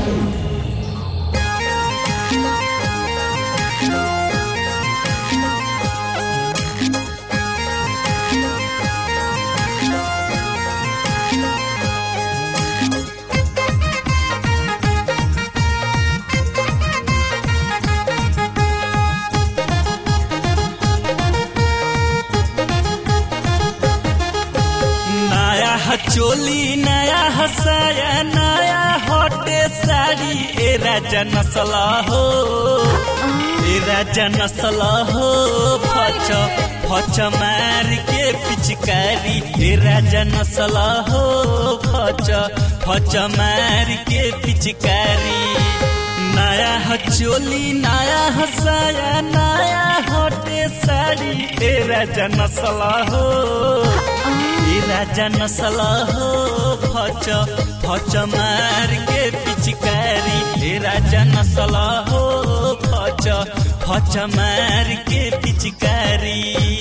नया चोली नया हसाया नया हटे साड़ी ए राजा नसला हो ए राजा नसला हो फच फच मार के पिचकारी ए राजा नसला हो फच फच मार के पिचकारी नया चोली नया हसाया नया हटे साड़ी ए राजा नसला हो ए राजा नसला हो फच फच मार के पिचकारी ए राजा नसला हो फच फच मार के पिचकारी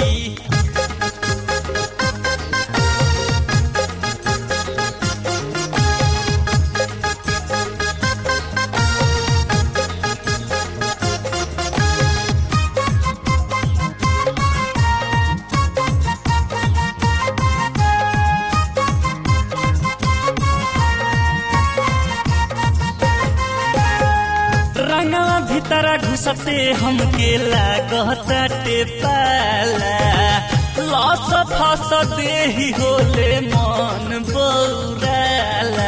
रंगवा भीतरा घुसते हमके लागताटे पाला लस फस देही होले मन बौराला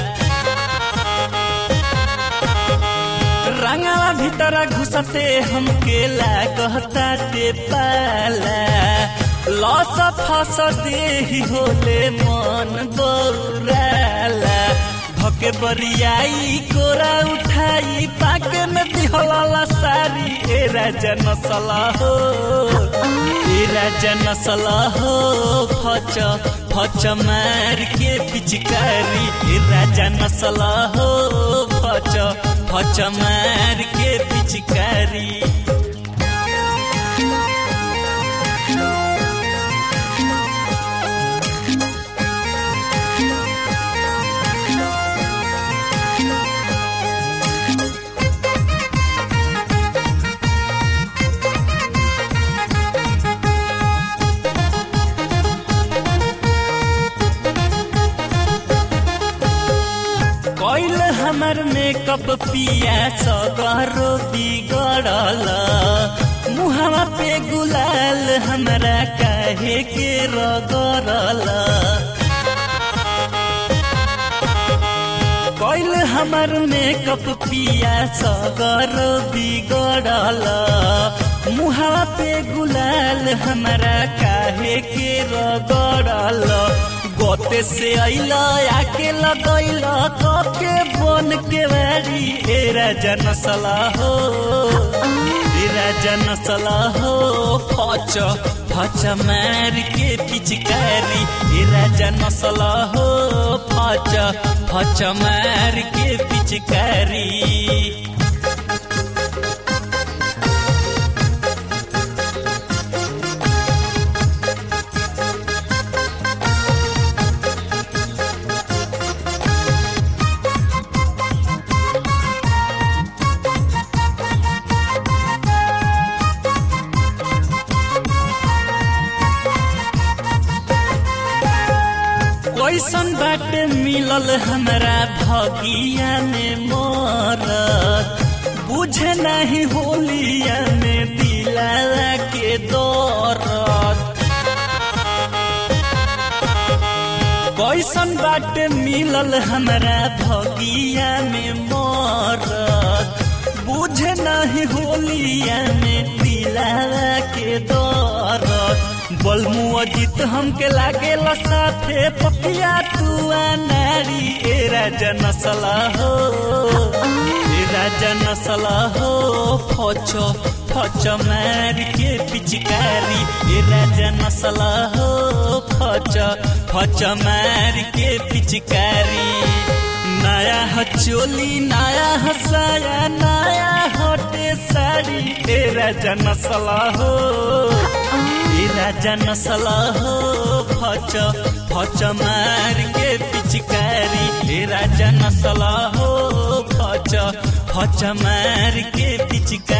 रंगवा भीतरा घुसते हमके लागताटे पाला लस फस देही होले मन बौराला भके बरियाई कोरा उठाई पाके में दिहला सारी ए राजा नसला हो ए राजा नसला हो फच फच मार के पिचकारी ए राजा नसला हो फच फच मार के पिचकारी कैल हमर मेकअप पिया सगरो बिगड़ल मुहवा पे गुलाल हमरा काहे के रगड़ल कैल हमर मेकअप पिया सगर बिगड़ल मुहवा पे गुलाल हमरा काहे के रगड़ल गोते से अइल आके लगैल कके बन के बारी ए राजा नसला हो ए राजा नसला हो फच फच मार के पिचकारी ए राजा नसला हो फच फच मार के पिचकारी कैसन बाटे मिलल हमरा भगिया में मरत बुझे नहीं होलिया में दिला के दौरत कैसन बाटे मिलल हमरा भगिया में मरत बुझे नहीं होलिया में दिला के दौरत बलमु अजित हमके लागे साथे पपिया तुआ नारी ए राजा नसला हो ए राजा नसला हो फचो फच मार के पिचकारी ए राजा नसला हो फच फच मार के पिचकारी नया हचोली नया हसाया नया हटे साड़ी ए राजा नसला हो ए राजा नसला हो फच फच मार के पिचकारी ए राजा नसला हो फच फच फच मार के पिचकारी